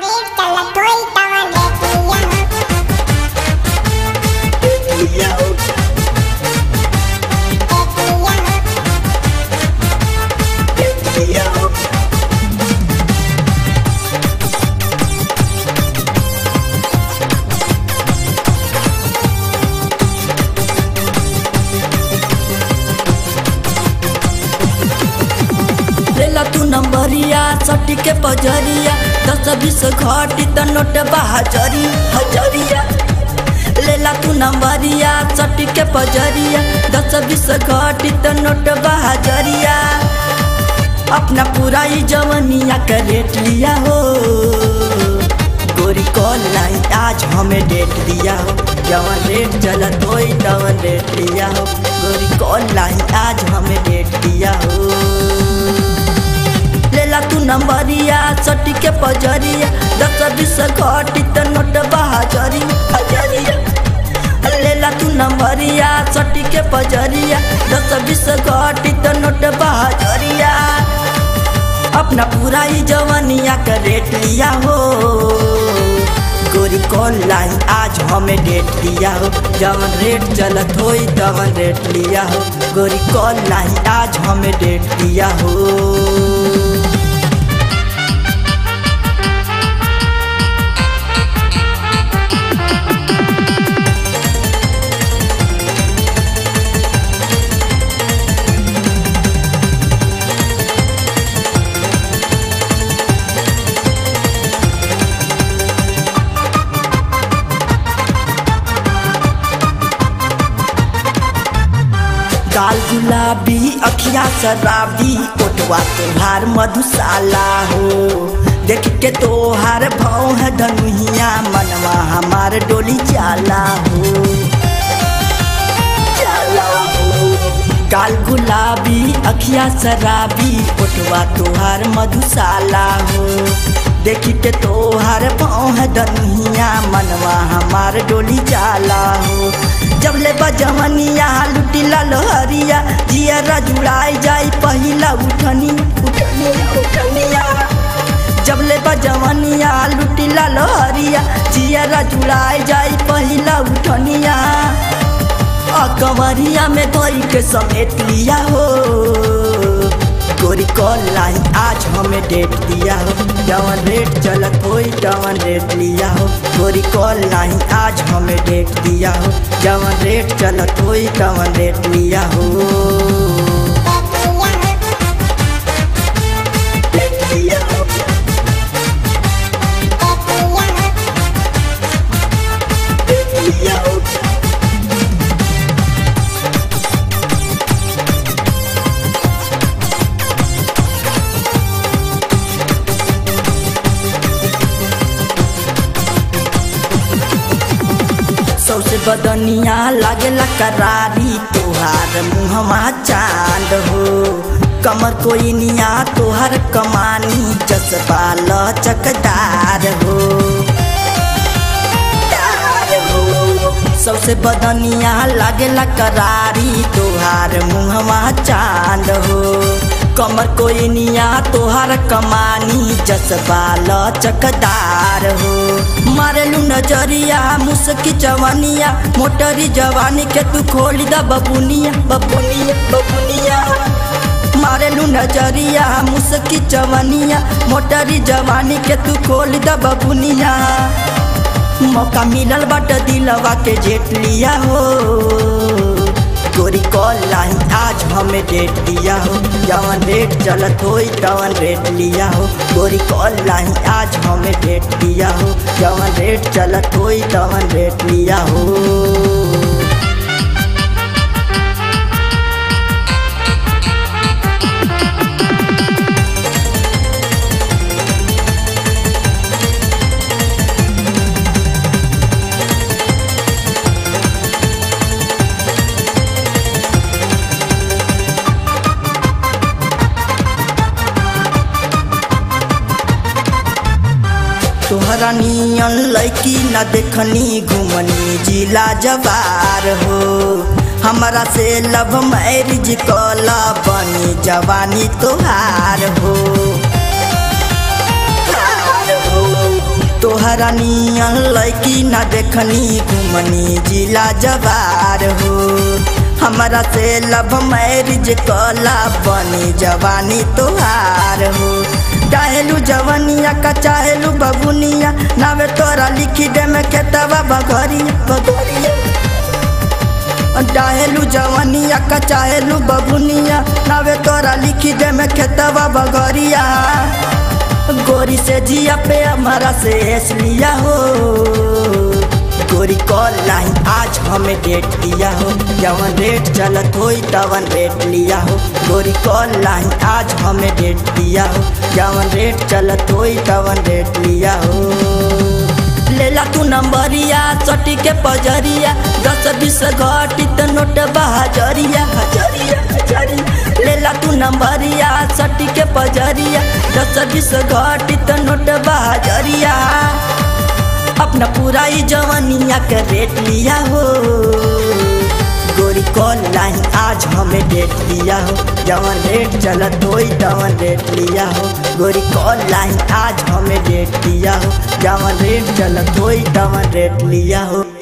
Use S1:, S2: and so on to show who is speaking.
S1: Rate चला तोई तवा देख लिया हो देख लिया हो
S2: लेला तू नंबरिया सटी के पजरिया दस बीस घटी त नोट बहाजरी हजरिया लेला तू नंबरिया सटी के पजरिया दस बीस घटी त नोट बहाजरिया अपना पूरा ही जवनिया का रेट लिया हो गोरी कॉल लाई आज हमें डेट दिया हो जवन रेट चला तो तवन रेट लिया हो गोरी कॉल लाई आज हमें डेट दिया हो लेला तू नंबरिया सटी के पजरिया दस बीस घटी त नोट बहाजरी हजरिया लेला तू नंबरिया सटी के पजरिया दस बीस घटी त नोट बहाजरिया अपना पूरा ही जवानिया का रेट लिया हो गोरी कॉल लाई आज हमें डेट दिया हो जवन रेट चलत होई तवन रेट लिया हो गोरी कॉल लाई आज हमें डेट दिया हो गाल गुलाबी अखिया शराबी ओटवा तोहार मधुशाला हो देख के तोहार भाव है धनुहिया मनवा हमार डोली जाला हो जाला हो गाल गुलाबी अखिया शराबी ओटवा तोहार मधुशाला हो देखी के तोहार पाँव है दनुहिया मनवा हमार डोली जाला हो जब ले बजमनिया लुटी लहरिया जियरा जुड़ाई जाई पहिला उठनी उठनिया उठनिया जब ले बजमनिया लुटी लहरिया जियरा जुड़ाई जाई पहिला उठनिया अकवरिया में धोई के समेट लिया हो गोरी कॉल लाई आज हमें डेट दिया हो जवन रेट चलत होई तवन रेट लिया हो गोरी कॉल लाई आज हमें डेट दिया हो जवन रेट चलत होई तवन रेट लिया हो
S1: देख लिया हो देख लिया हो
S2: सबसे बदनिया लागेला करारी तोहार मुहमा चांद हो कमर कोई निया तोहर कमानी जसबा लचकदार हो दार हो। सबसे बदनिया लागेला करारी तोहार मुहमा चांद हो कमर कोई निया तोहार कमानी जसबा लचकदार हो मारेलू नजरिया मुसकी जवानिया मोटरी जवानी के तू खोली द बबुनिया बबुनिया बबुनिया मारेलू नजरिया मुसकी जवानिया मोटरी जवानी के तू खोली द बबुनिया मौका मिलल बट दिलवा के जेट लिया हो गोरी कॉल लाई आज हमें डेट दिया हो जवन रेट चलत होई तवन रेट लिया हो गोरी कॉल लाई आज हमें डेट दिया हो जवन रेट चलत होई तवन रेट लिया हो तोहरा नियन लैकी न देखनी घुमनी जिला जवार हो हमरा से लव मैरिज कला बनी जवानी तोहार हो हार हो। तोहरा नियन लैकी ना देखनी घुमनी जिला जवार हो हमारा से लव मैरिज कला बनी जवानी तोहार हो चाहेलू जवनिया का चाहेलू बबुनिया नावे तोरा लिखी दे में खेतवा बघरिया बघरिया चाहेलू जवनिया का चाहेलू बबुनिया नावे तोरा लिखी दे में खेतवा बघरिया गोरी से जिया पे हमारा से हेस लिया हो गोरी कॉल लाइन आज हमें डेट दिया हो जवन रेट चलत होई तवन रेट लिया हो गोरी कॉल लाइन आज हमें डेट दिया हो जवन रेट चलत होई तवन रेट लिया हो लेला तू नंबरिया सटी के पजरिया दस बीस घटी त नोट बहाजरिया हजरिया हजरिया लेला तू नंबरिया सटी के पजरिया दस बीस घटी त नोट बहाजरिया अपना पूरा ही जवानिया के रेट लिया हो गोरी कॉल लाइन आज हमें डेट दिया हो जवन रेट चलत होई तवन रेट लिया हो गोरी कॉल लाइन आज हमें डेट दिया हो जवन रेट चलत होई तवन रेट लिया हो